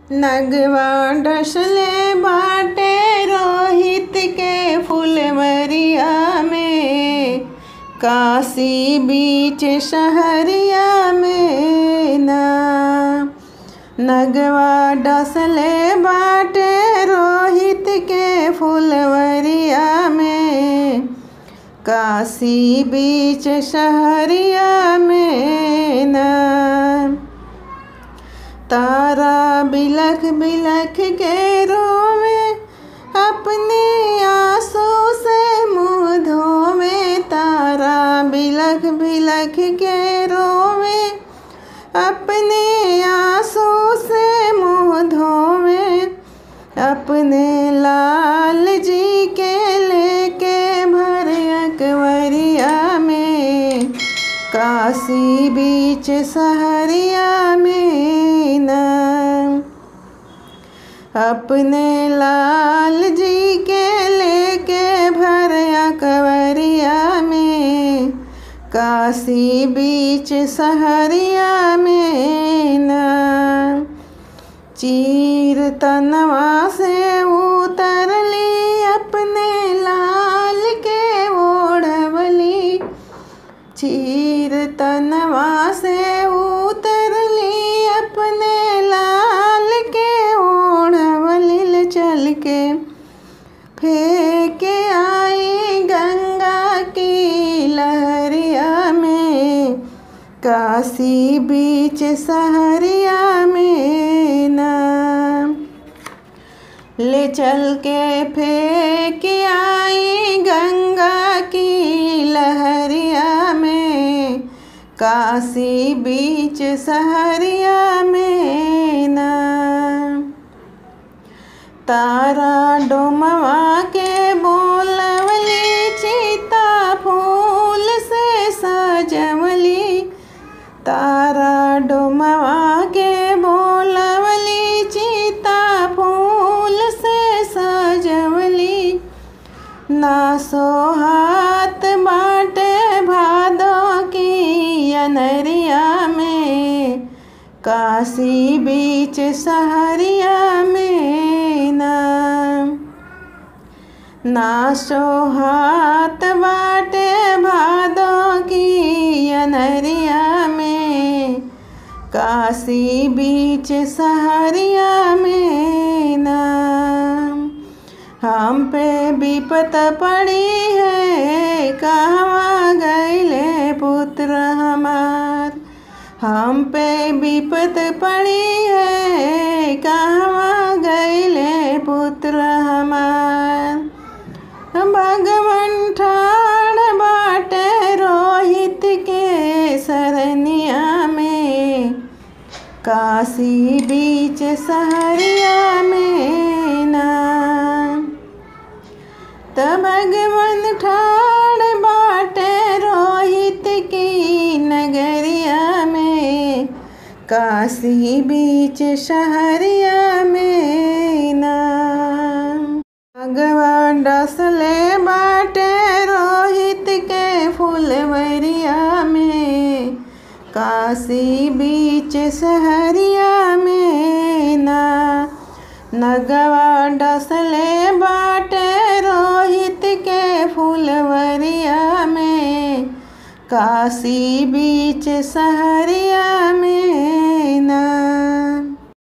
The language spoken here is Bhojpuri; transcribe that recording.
नगवा डसले बाटे रोहित के फुलवरिया में काशी बीच शहरिया में ना नगवा डसले बाटे रोहित के फुलवरिया में काशी बीच शहरिया में ना तारा बिलख बिलख के रोवे अपने आंसू से मुँह धोवे तारा बिलख बिलख के रोवे अपने आंसू से मुँह धोवे अपने लाल जी के लेके भर अकवरिया में काशी बीच सहरिया में ना अपने लाल जी के लेके भर अकवरिया में काशी बीच सहरिया में ना चीर तनवा से उतरली अपने लाल के ओढ़वली चीर तनवा से उतरली अपने लाल के ओढ़वली चल के फेंक आई गंगा की लहरिया में काशी बीच सहरिया में ना ले चल के फेंक आई गंगा की लहरिया में काशी बीच सहरिया में ना तारा डोमवा के बोलवली चिता फूल से सजवली तारा डोमवा के बोलवली चिता फूल से सजवली ना सोहात बाटे भादो की अनरिया में काशी बीच सहरिया में ना ना सोहात बाटे भादो की अनरिया में काशी बीच सहरिया में ना हम पे विपत पड़ी है कहवा गईले पुत्र हमार हम पे विपत पड़ी है कहवा गईले पुत्र हमार भगवन ठाण बाटे रोहित के सरनिया में काशी बीच सहरिया में ना त भगवन ठाण बाटे रोहित की नगरिया में काशी बीच शहरिया में ना भगवान डसले बाटे रोहित के फुलवरिया में काशी बीच सहरिया में ना नगवा डसले बाटे रोहित के फुलवरिया में काशी बीच सहरिया में ना